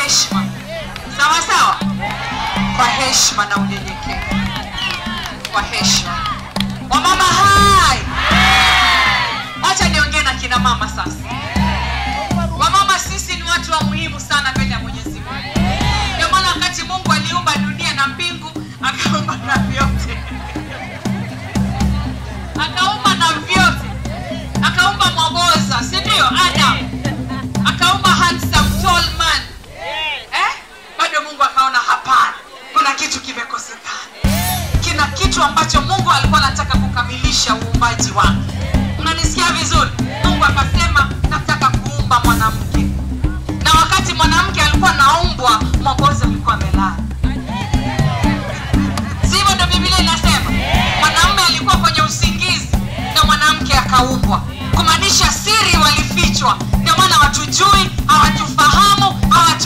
heshima sawa sawa kwa heshima na unyenyekevu kwa heshima wamama hai wacha niongee na kina mama sasa wamama sisi ni watu wa muhimu sana mbele ya mwenyezi mungu ndio maana wakati mungu aliumba dunia na mbingu akaumba na vyote akaumba na vyote akaumba mwaboza si ndio adam akaumba handsome tall man eh? bado mungu akaona hapana kuna kitu kimekosekana kina kitu ambacho mungu alikuwa anataka kukamilisha uumbaji wake unanisikia vizuri mungu akasema nataka kuumba mwanamke na wakati mwanamke alikuwa naumbwa mwabozi alikuwa amelala si hivyo ndo biblia inasema mwanamume alikuwa kwenye usingizi na mwanamke akaumbwa kumaanisha siri walifichwa ndio maana hawatujui hawatufahamu hawatu